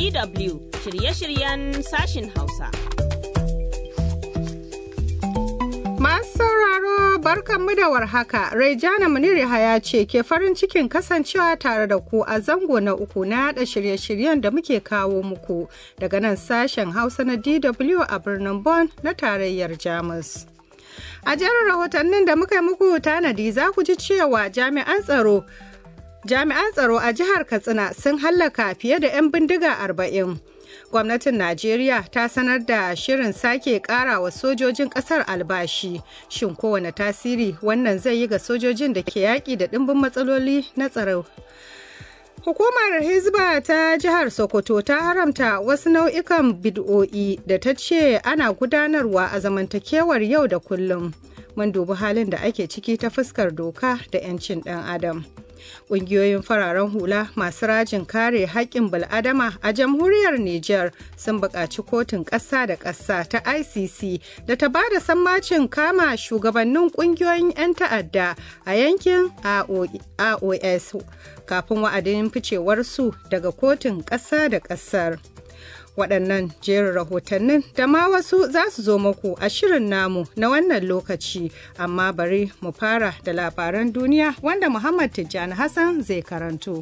DW shirye-shiryen sashin Hausa. Masu sauraro barkanmu da warhaka, Raijana Muniri Haya ce ke farin cikin kasancewa tare da ku a zango na uku na yada shirye-shiryen da muke kawo muku daga nan sashen Hausa na DW a birnin Bonn na tarayyar Jamus. A jerin rahotannin da muka yi muku tanadi za ku ji cewa jami'an tsaro Jami'an tsaro a jihar Katsina sun hallaka fiye da 'yan bindiga arba'in. Gwamnatin Najeriya ta sanar da shirin sake kara wa sojojin kasar albashi. Shin kowane tasiri wannan zai yi ga sojojin da ke yaƙi da ɗimbin matsaloli na tsaro? Hukumar Hizba ta jihar Sokoto ta haramta wasu nau'ikan bid'o'i da ta ce ana gudanarwa a zamantakewar yau da kullum. Mun dubi halin da ake ciki ta fuskar doka da 'yancin ɗan adam. Ƙungiyoyin fararen hula masu rajin kare haƙƙin bil'adama a jamhuriyar Nijar sun buƙaci kotun ƙasa da ƙasa ta ICC da ta ba da sammacin kama shugabannin ƙungiyoyin 'yan ta'adda a yankin AOS kafin wa'adin ficewarsu daga kotun ƙasa da ƙasar. waɗannan jerin rahotannin da ma wasu za su zo muku a shirin namu na wannan lokaci amma bari mu fara da labaran duniya wanda muhammad tijjani hassan zai karanto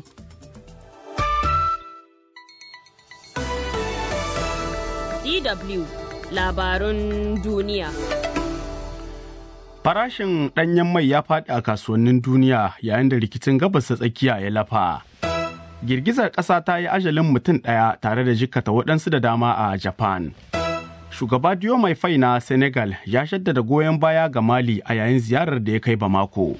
DW labarun duniya. Farashin ɗanyen mai ya faɗi a kasuwannin duniya yayin da rikicin gabas ta tsakiya ya lafa. girgizar ƙasa ta yi ajalin mutum ɗaya tare da jikkata waɗansu da dama a Japan. Shugaba Diomaye Faye na Senegal ya shaddada goyon baya ga Mali a yayin ziyarar da ya kai Bamako.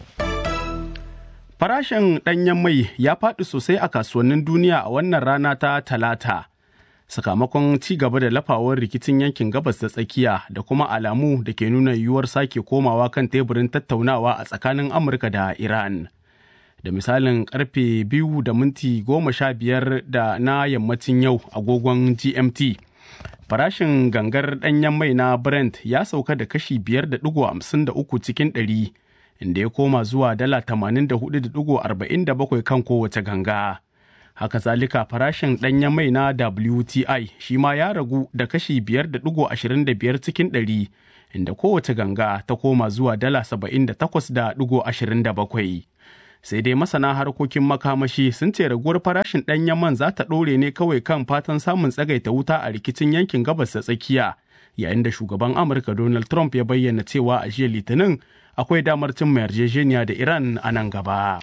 Farashin ɗanyen mai ya faɗi sosai a kasuwannin duniya a wannan rana ta Talata. Sakamakon ci gaba da lafawar rikicin yankin gabas ta tsakiya da kuma alamu da ke nuna yiwuwar sake komawa kan teburin tattaunawa a tsakanin Amurka da Iran. da misalin karfe biyu da minti goma sha biyar da na yammacin yau agogon gmt farashin gangar ɗanyen mai na brent ya sauka da kashi biyar da digo hamsin da uku cikin ɗari inda ya koma zuwa dala tamanin da hudu da digo arba'in da bakwai kan kowace ganga haka zalika farashin ɗanyen mai na wti shi ma ya ragu da kashi biyar da digo ashirin da biyar cikin ɗari inda kowace ganga ta koma zuwa dala saba'in da takwas da digo ashirin da bakwai sai dai masana harkokin makamashi sun ce raguwar farashin ɗanyen man za ta ɗore ne kawai kan fatan samun tsagaita wuta a rikicin yankin gabas ta tsakiya yayin da shugaban amurka donald trump ya bayyana cewa a jiya litinin akwai damar cimma yarjejeniya da iran a nan gaba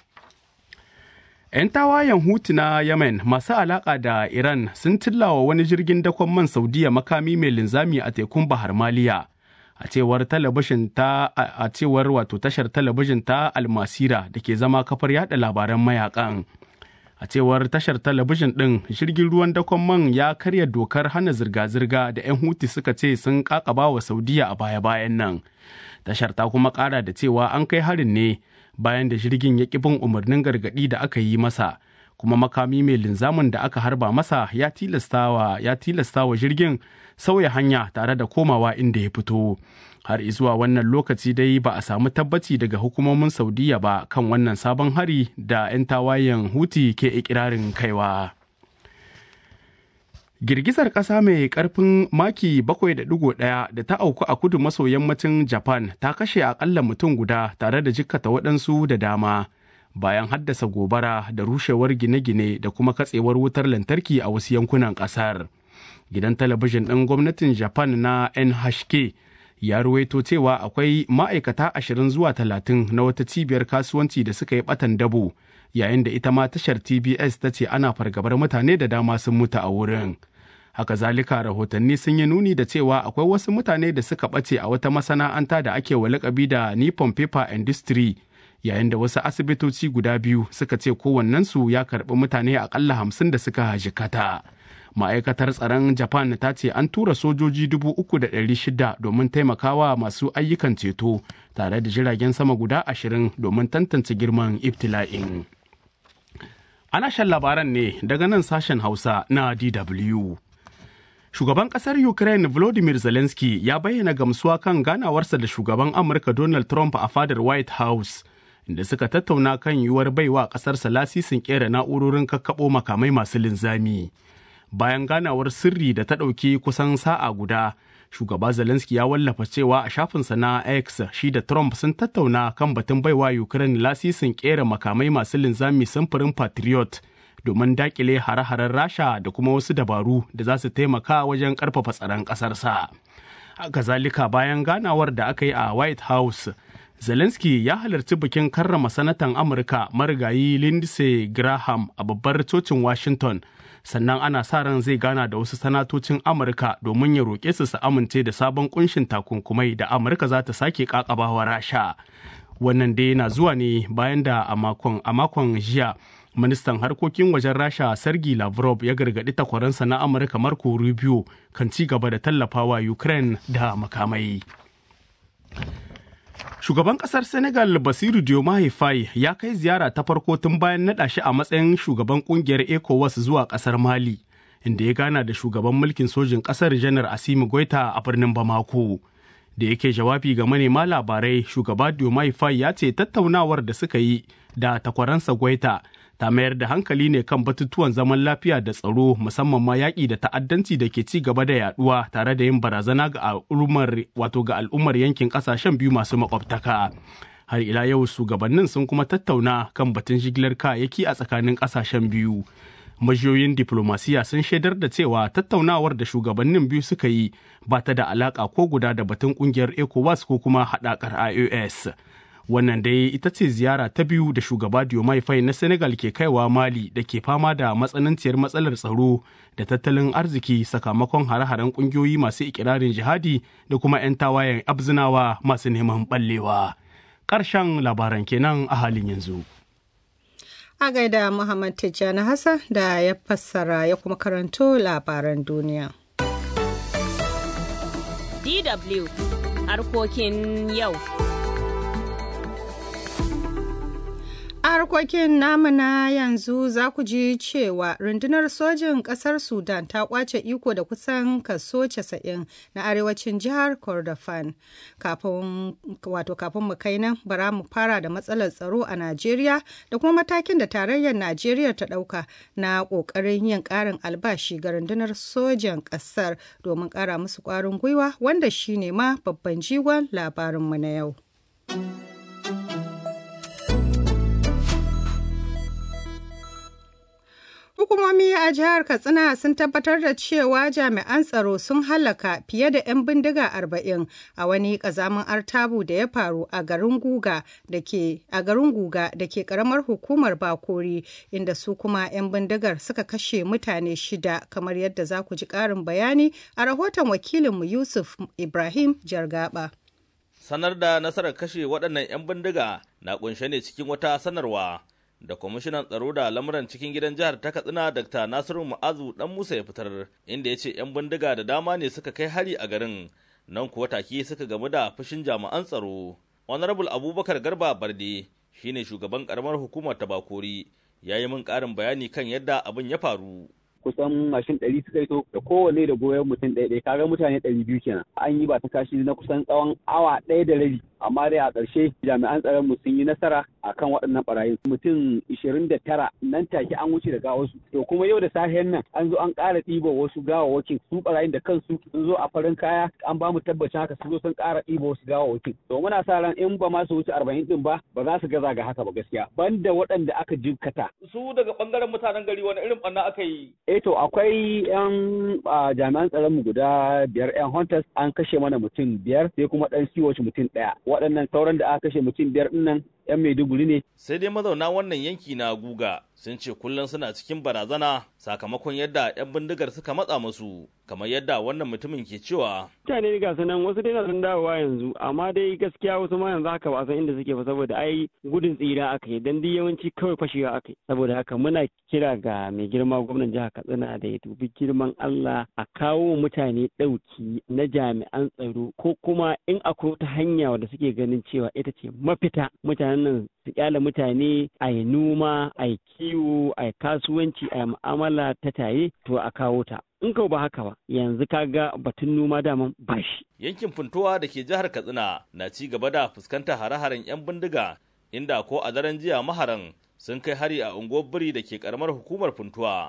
'yan tawayen hutu na yemen masu alaƙa da iran sun tillawa wani jirgin dakon man saudiya makami mai linzami a tekun bahar maliya a cewar talabijin ta a cewar wato tashar talabijin ta almasira da ke zama kafar yada labaran mayakan a cewar tashar talabijin din jirgin ruwan dakon man ya karya dokar hana zirga-zirga da 'yan huti suka ce sun kakaba wa saudiya a baya-bayan nan tashar ta kuma kara da cewa an kai harin ne bayan da jirgin ya ƙi bin umarnin gargaɗi da aka yi masa kuma makami mai linzamin da aka harba masa ya tilastawa ya tilastawa jirgin sauya hanya tare da komawa inda ya fito har zuwa wannan lokaci dai ba a samu tabbaci daga hukumomin saudiya ba kan wannan sabon hari da 'yan tawayen huti ke ikirarin kaiwa girgizar ƙasa mai ƙarfin maki 7.1 da ta auku a kudu maso yammacin japan ta kashe akalla mutum guda tare da jikkata waɗansu da dama bayan haddasa gobara da rushewar gine-gine da kuma katsewar wutar lantarki a wasu yankunan ƙasar. gidan talabijin ɗin gwamnatin japan na nhk ya ruwaito cewa akwai ma'aikata ashirin zuwa talatin na wata cibiyar kasuwanci da suka yi batan dabo yayin da ita ma tashar tbs ta ce ana fargabar mutane da dama sun mutu a wurin haka zalika rahotanni sun yi nuni da cewa akwai wasu mutane da suka ɓace a wata masana'anta da ake wa lakabi da nippon paper industry yayin da wasu asibitoci guda biyu suka ce kowannensu ya karɓi mutane akalla hamsin da suka jikata. ma'aikatar tsaron japan ta ce an tura sojoji dubu uku da ɗari shida domin taimakawa masu ayyukan ceto tare da jiragen sama guda ashirin domin tantance girman ibtila'in ana shan labaran ne daga nan sashen hausa na dw shugaban kasar ukraine volodymyr zelensky ya bayyana gamsuwa kan ganawarsa da shugaban amurka donald trump a fadar white house inda suka tattauna kan yiwuwar baiwa kasarsa lasisin kera na'urorin kakkaɓo makamai masu linzami bayan ganawar sirri da ta ɗauki kusan sa'a guda shugaba zelensky ya wallafa cewa a shafinsa na x shi da trump sun tattauna kan batun baiwa ukraine lasisin kera makamai masu linzami samfurin patriot domin dakile hare-haren rasha da kuma wasu dabaru da za su taimaka wajen karfafa tsaron ƙasarsa. kazalika bayan ganawar da aka yi a white house zelensky ya halarci bikin karrama sanatan amurka marigayi lindsey graham a babbar cocin washington sannan ana sa ran zai gana da wasu sanatocin amurka domin ya roƙe su su amince da sabon kunshin takunkumai da amurka za ta sake kakabawa rasha wannan dai na zuwa ne bayan da a makon jiya ministan harkokin wajen rasha sergi lavrov ya gargaɗi takwaransa na amurka marco rubio kan ci gaba da tallafawa ukraine da makamai shugaban kasar senegal basiru diomaye faye ya kai ziyara ta farko tun bayan naɗa shi a matsayin shugaban kungiyar ecowas zuwa kasar mali inda ya gana da shugaban mulkin sojin kasar janar asimi goita a birnin bamako da yake jawabi ga manema labarai shugaba diomaye faye ya ce tattaunawar da suka yi da takwaransa goita ta mayar da hankali ne kan batutuwan zaman lafiya da tsaro musamman ma yaƙi da ta'addanci da ke ci gaba da yaduwa tare da yin barazana ga al'ummar wato ga al'ummar yankin ƙasashen biyu masu makwabtaka har ila yau shugabannin sun kuma tattauna kan batun jigilar kayayyaki a tsakanin ƙasashen biyu majiyoyin diplomasiya sun shaidar da cewa tattaunawar da shugabannin biyu suka yi ba ta da alaƙa ko guda da batun ƙungiyar ecowas ko kuma haɗakar ios wannan dai ita ce ziyara ta biyu da shugaba Diomaye Faye na Senegal ke kaiwa Mali da ke fama da matsananciyar matsalar tsaro da tattalin arziki sakamakon hare-haren kungiyoyi masu ikirarin jihadi da kuma 'yan tawayen abzinawa masu neman ballewa. Ƙarshen labaran kenan a halin yanzu. A gaida Muhammad Tijjani Hassan da ya fassara ya kuma karanto labaran duniya. DW harkokin yau. A harkokin namu na yanzu za ku ji cewa rundunar sojin ƙasar Sudan ta kwace iko da kusan kaso 90 na arewacin jihar Kordofan. Kafin wato kafin mu kai nan bara mu fara da matsalar tsaro a Najeriya da kuma matakin da tarayyar Najeriya ta ɗauka na ƙoƙarin yin ƙarin albashi ga rundunar sojan ƙasar domin ƙara musu ƙwarin gwiwa wanda shine ma babban jigon labarinmu na yau. Hukumomi a jihar Katsina sun tabbatar da cewa jami'an tsaro sun halaka fiye da 'yan bindiga arba'in a wani kazamin artabu da ya faru a garin Guga da ke a garin Guga da ke karamar hukumar Bakori inda su kuma 'yan bindigar suka kashe mutane shida kamar yadda za ku ji ƙarin bayani a rahoton wakilinmu Yusuf Ibrahim Jargaba. Sanar da nasarar kashe waɗannan 'yan bindiga na ƙunshe ne cikin wata sanarwa. da kwamishinan tsaro da lamuran cikin gidan jihar ta katsina dr nasiru mu'azu dan musa ya fitar inda ya ce 'yan bindiga da dama ne suka kai hari a garin nan kuwa take suka gamu da fushin jami'an tsaro honorable abubakar garba barde shine shugaban karamar hukumar tabakori ya yi min karin bayani kan yadda abin ya faru kusan mashin ɗari suka yi da kowane da goyon mutum ɗaya ɗaya kaga mutane ɗari biyu kenan an yi ba ta kashi na kusan tsawon awa ɗaya da rabi amma dai a ƙarshe jami'an tsaron mu sun yi nasara akan waɗannan ɓarayin mutum ishirin da tara nan take an wuce da gawarsu to kuma yau da safen nan an zo an ƙara ɗiba wasu gawawakin su ɓarayin da kansu sun zo a farin kaya an ba mu tabbacin haka sun zo sun ƙara ɗiba wasu gawawakin to muna sa ran in ba ma su wuce arba'in ɗin ba ba za su gaza ga haka ba gaskiya banda waɗanda aka jinkata. su daga ɓangaren mutanen gari wani irin ɓanna aka yi. eh to akwai yan jami'an tsaron mu guda biyar yan hunters an kashe mana mutum biyar sai kuma ɗan siwoci mutum ɗaya waɗannan sauran da aka kashe mutum biyar ɗinnan 'yan Maiduguri ne. Sai dai mazauna wannan yanki na guga sun ce kullum suna cikin barazana sakamakon yadda 'yan bindigar suka matsa musu kamar yadda wannan mutumin ke cewa. Mutane ga nan wasu dai na sun dawowa yanzu amma dai gaskiya wasu ma yanzu haka ba san inda suke ba saboda ai gudun tsira aka yi dan yawanci kawai fashewa aka yi saboda haka muna kira ga mai girma gwamnan jihar Katsina da ya dubi girman Allah a kawo mutane ɗauki na jami'an tsaro ko kuma in akwai wata hanya wadda suke ganin cewa ita ce mafita mutane nan su kyale mutane a yi noma a yi kiwo a yi kasuwanci a yi mu'amala ta taye to a kawo ta in kau ba haka ba yanzu kaga batun noma daman ba shi. yankin funtuwa da ke jihar katsina na ci gaba da fuskantar hare-haren 'yan bindiga inda ko a daren jiya maharan sun kai hari a unguwar biri da ke karamar hukumar funtuwa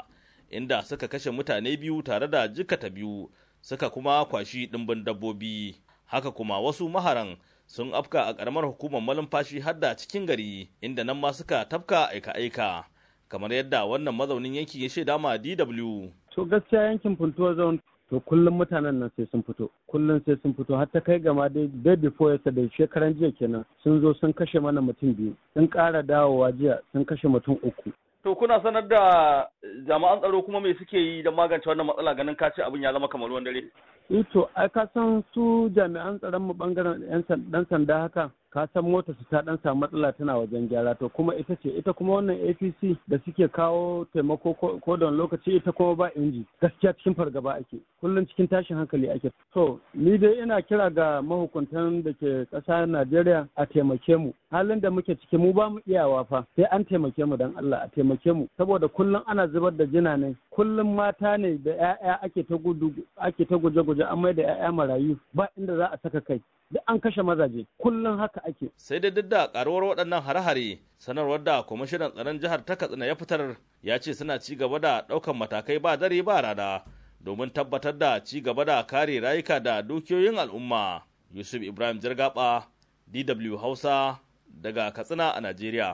inda suka kashe mutane biyu tare da jikata biyu suka kuma kwashi ɗimbin dabbobi haka kuma wasu maharan sun afka a ƙaramar hukumar malumfashi har da cikin gari inda nan ma suka tafka aika-aika kamar yadda wannan mazaunin yanki ya shaida ma DW. To gaskiya yankin Funtuwa Zone to kullum mutanen nan sai sun fito kullum sai sun fito har ta kai gama dai day before yesterday shekaran jiya kenan sun zo sun kashe mana mutum biyu sun ƙara dawowa jiya sun kashe mutum uku To kuna sanar da jami'an tsaro kuma me suke yi don magance wannan matsala ganin ka ce abin ya zama kamar ruwan dare? to ai ka san su jami'an tsaron mu bangaren yan dan sanda haka ka san mota su ta dan samu matsala tana wajen gyara to kuma ita ce ita kuma wannan APC da suke kawo taimako ko da lokaci ita kuma ba inji gaskiya cikin fargaba ake kullum cikin tashin hankali ake to ni dai ina kira ga mahukuntan da ke ƙasa Najeriya a taimake mu halin da muke ciki mu ba mu iyawa fa sai an taimake mu dan Allah a taimake mu saboda kullum ana zubar da jina ne kullum mata ne da 'ya'ya ake ta gudu ake ta guje-guje an mai da 'ya'ya marayu ba inda za a saka kai duk an kashe mazaje kullum haka ake. Sai dai duk da karuwar waɗannan hare-hare sanarwar da kwamishinan tsaron jihar ta Katsina ya fitar ya ce suna ci gaba da ɗaukan matakai ba dare ba rana domin tabbatar da ci gaba da kare rayuka da dukiyoyin al'umma. Yusuf Ibrahim Jirgaba, DW Hausa daga Katsina a Najeriya.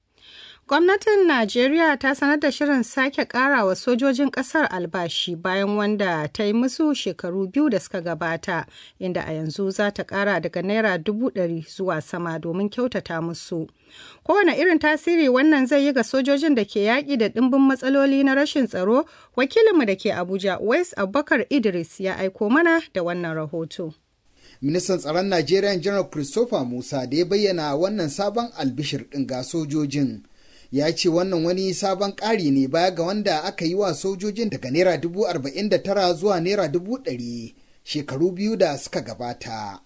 Gwamnatin Najeriya ta sanar da shirin sake ƙara wa sojojin ƙasar albashi bayan wanda ta yi musu shekaru biyu da suka gabata, inda a yanzu za ta ƙara daga Naira dubu ɗari zuwa sama domin kyautata musu. Kowane irin tasiri wannan zai yi ga sojojin da ke yaƙi da ɗimbin matsaloli na rashin tsaro, wakilinmu da ke Abuja, West Abubakar Idris ya aiko mana da wannan rahoto. Ministan tsaron Najeriya General Christopher Musa da ya bayyana wannan sabon albishir ɗin ga sojojin. ya ce wannan wani sabon ƙari ne baya ga wanda aka yi wa sojojin daga naira dubu arba'in da tara zuwa naira dubu ɗari shekaru biyu da suka gabata.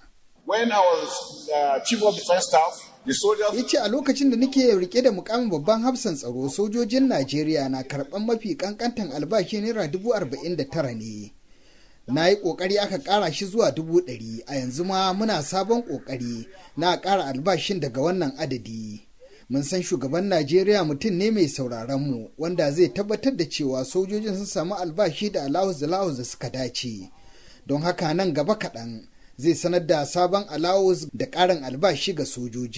ya ce a lokacin da nake rike da mukamin babban hafsan tsaro sojojin najeriya na karɓar mafi ƙanƙantan albashi naira dubu arba'in da tara ne na yi ƙoƙari aka ƙara shi zuwa dubu ɗari a yanzu ma muna sabon ƙoƙari na ƙara albashin daga wannan adadi. mun san shugaban Najeriya mutum ne mai sauraron mu wanda zai tabbatar da cewa sojojin sun samu albashi da alawus da alawus da suka dace. Don haka nan gaba kaɗan zai sanar da sabon alawus da ƙarin albashi ga sojoji.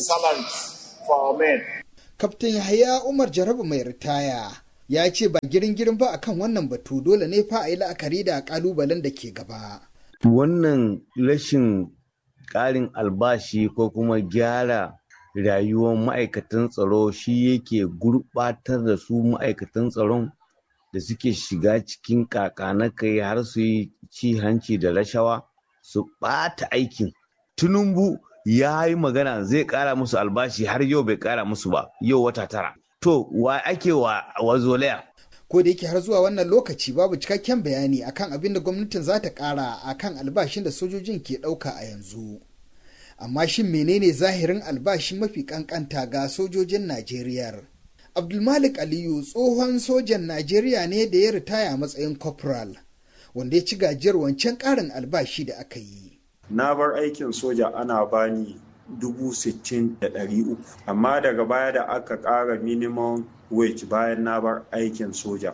Kaftin Yahaya Umar Jarabu mai ritaya ya ce ba girin girin ba akan wannan batu dole ne fa a yi la'akari da ƙalubalen da ke gaba. Wannan rashin ƙarin albashi ko kuma gyara rayuwar ma'aikatan tsaro shi yake gurɓatar da su ma'aikatan tsaron da suke shiga cikin kai har su yi ci hanci da rashawa su ɓata aikin tunumbu ya yi magana zai ƙara musu albashi har yau bai ƙara musu ba yau wata tara to wa ake wa wazolaya ko da yake har zuwa wannan lokaci babu cikakken bayani akan abin da gwamnatin za ta ƙara akan albashin da sojojin ke ɗauka a yanzu. amma shin menene zahirin albashi mafi kankanta ga sojojin Najeriya? Abdulmalik Aliyu tsohon sojan Najeriya ne da ya ritaya matsayin corporal, wanda ya ci gajiyar wancan ƙarin albashi da aka yi. Na bar aikin soja ana bani dubu sittin da ɗari uku, amma daga baya da aka ƙara minimum wage bayan na bar aikin soja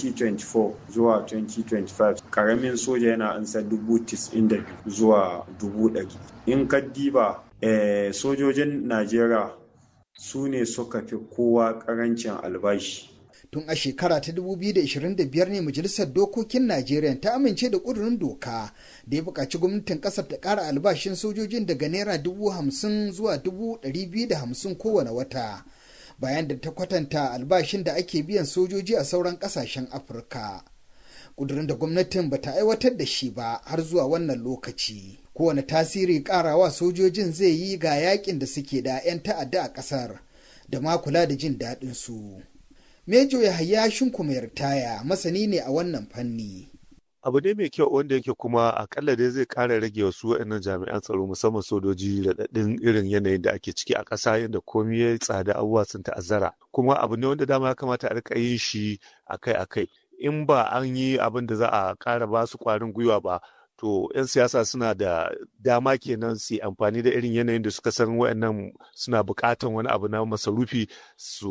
2024 zuwa 2025 karamin soja yana ansa dubu tis'in da zuwa dubu ɗari in ka diba eh, sojojin najeriya su ne suka fi kowa karancin albashi tun a shekara ta 2025 ne majalisar dokokin najeriya ta amince da ƙudurin doka da ya buƙaci gwamnatin ƙasar ta ƙara albashin sojojin daga naira dubu hamsin zuwa dubu ɗari biyu da hamsin kowane wata bayan da ta kwatanta albashin da ake biyan sojoji a sauran ƙasashen afirka ƙudurin da gwamnatin ba ta aiwatar da shi ba har zuwa wannan lokaci kowane tasiri ƙarawa sojojin zai yi ga yakin da suke da 'yan ta'adda a ƙasar da ma kula da jin daɗin su. Mejo Yahaya Shinku mai ritaya masani ne a wannan fanni. abu ne mai kyau wanda yake kuma akalla dai zai kara rage wasu waɗannan jami'an tsaro musamman sojoji raɗaɗin irin yanayin da ake ciki a ƙasa yadda komai ya tsada abubuwa sun ta'azzara kuma abu ne wanda dama ya kamata a rika yin shi akai-akai in ba an yi abin da za a ƙara ba su ƙwarin gwiwa ba to 'yan siyasa suna da dama kenan su amfani da irin yanayin da suka san waɗannan suna buƙatan wani abu na masarufi su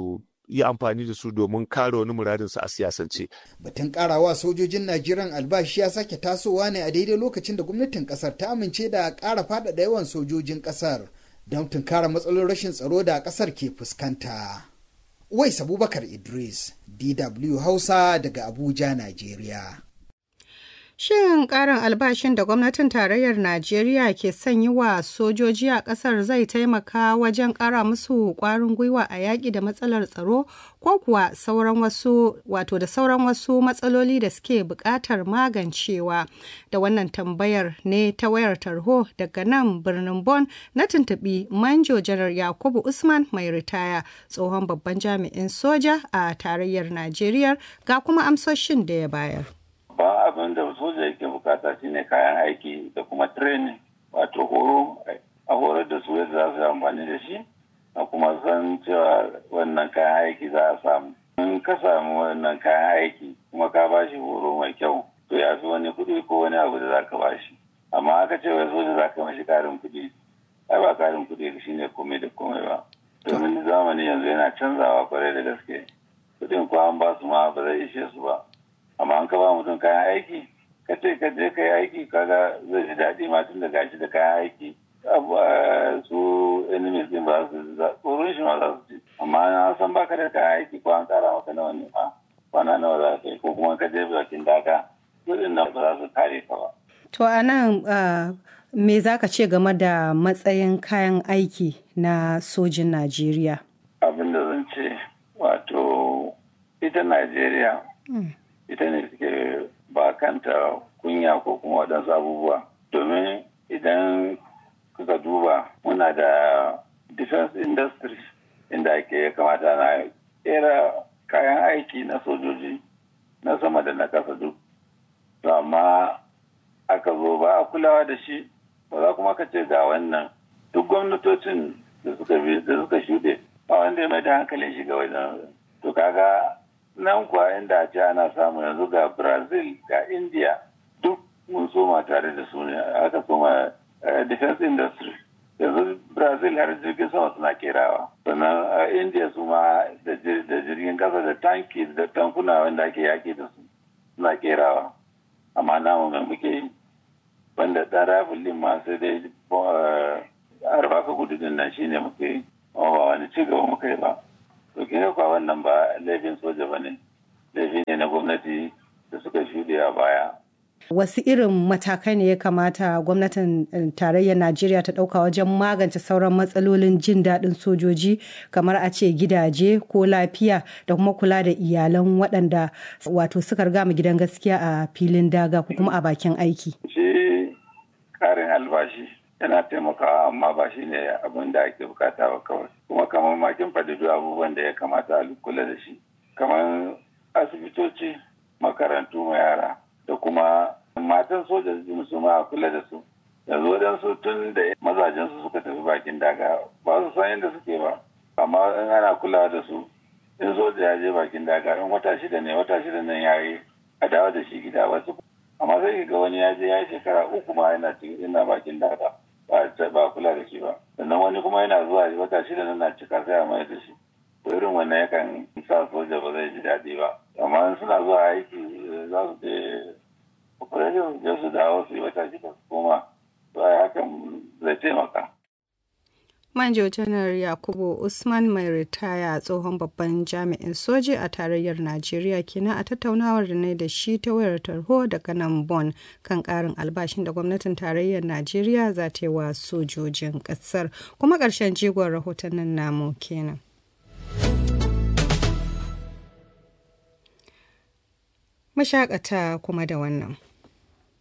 yi amfani da su domin kare wani muradinsu a siyasance. Batun karawa sojojin Najeriya albashi ya sake tasowa ne a daidai lokacin da gwamnatin kasar ta amince da ƙara faɗaɗa yawan sojojin kasar don tunkara matsalolin rashin tsaro da kasar ke fuskanta. Uwais Abubakar Idris, DW Hausa daga Abuja, Najeriya. Shin ƙarin albashin da gwamnatin tarayyar Najeriya ke son yi wa sojoji a ƙasar zai taimaka wajen ƙara musu ƙwarin gwiwa a yaƙi da matsalar tsaro ko kuwa sauran wasu wato da sauran wasu matsaloli da suke buƙatar magancewa da wannan tambayar ne ta wayar tarho daga nan birnin Bon na tuntuɓi Manjo Janar Yakubu Usman mai ritaya tsohon babban jami'in soja a tarayyar Najeriya ga kuma amsoshin da ya bayar. babban abin da soja yake bukata shine kayan aiki da kuma training wato horo a horar da su yadda za su yi amfani da shi a kuma san cewa wannan kayan aiki za a samu in ka samu wannan kayan aiki kuma ka ba shi horo mai kyau to ya fi wani kuɗi ko wani abu da za ka ba shi amma aka ce wai soja za ka mashi karin kuɗi ai ba karin kuɗi shi ne komai da komai ba domin zamani yanzu yana canzawa kwarai da gaske kuɗin ko an ba su ma ba zai ishe su ba amma an ka ba mutum kayan aiki ka ce ka je ka yi aiki kaga zai ji daɗi ma tun da gashi da kayan aiki su enemies din ba su tsoron shi ma za su ci amma an san baka da kayan aiki ko an tsara maka nawa ne ma kwana nawa za ka yi ko kuma ka je bakin daga kudin nan ba za su kare ka ba. To a nan me za ka ce game da matsayin kayan aiki na sojin Najeriya? Abin da zan ce wato ita Najeriya ita ne suke ba kanta kunya ko kuma waɗansu abubuwa domin idan kuka duba muna da defense industry inda ake kamata na kera kayan aiki na sojoji na sama da na kasa duk to amma aka zo ba a kulawa da shi ba za kuma ka ce ga wannan duk gwamnatocin da suka bi da suka shuɗe ba wanda ya mai da hankalin shiga wajen to kaga nan kuwa inda ce ana samu yanzu ga brazil ga india duk mun soma tare da su ne aka soma defense industry yanzu brazil har jirgin sama suna kerawa sannan india su ma da jirgin kasa da tanki da tankuna wanda ake yaki da su suna kerawa amma namu mai muke yi wanda ɗan rafin ma sai dai har baka gudu din nan shine muke yi ba wani ci gaba muka yi ba to kine kwa wannan ba laifin soja ba ne laifi ne na gwamnati da suka shuɗe a baya Wasu irin matakai ne ya kamata gwamnatin tarayyar Najeriya ta ɗauka wajen magance sauran matsalolin jin daɗin sojoji kamar a ce gidaje ko lafiya da kuma kula da iyalan waɗanda wato suka riga mu gidan gaskiya a filin daga ko kuma a bakin aiki. Shi ƙarin albashi yana taimakawa amma ba shi ne abin da ake bukata ba kawai kuma kamar makin faɗi abubuwan da ya kamata a kula da shi kamar asibitoci makarantu ma yara da kuma matan soja su ma a kula da su yanzu waɗansu tun da mazajen su suka tafi bakin daga ba su san yadda suke ba amma in ana kulawa da su in soja ya je bakin daga in wata shida ne wata shida nan ya yi a dawo da shi gida wasu amma sai ga wani ya je ya yi shekara uku ma yana yana bakin daga ba kula da shi ba sannan wani kuma yana zuwa wata shida nan na cika sai a mai da shi to irin wannan yakan sa soja ba zai ji daɗi ba amma suna zuwa aiki za su je operation je su dawo su yi wata shida su koma to ai hakan zai taimaka Manjo Janar Yakubu Usman mai ritaya tsohon babban jami'in soji a tarayyar Najeriya kenan a tattaunawar da ne da shi ta wayar tarho daga nan Bon kan karin albashin da gwamnatin tarayyar Najeriya za ta yi wa sojojin ƙasar kuma ƙarshen jigon rahotannin namu kenan. Mashakata kuma da wannan.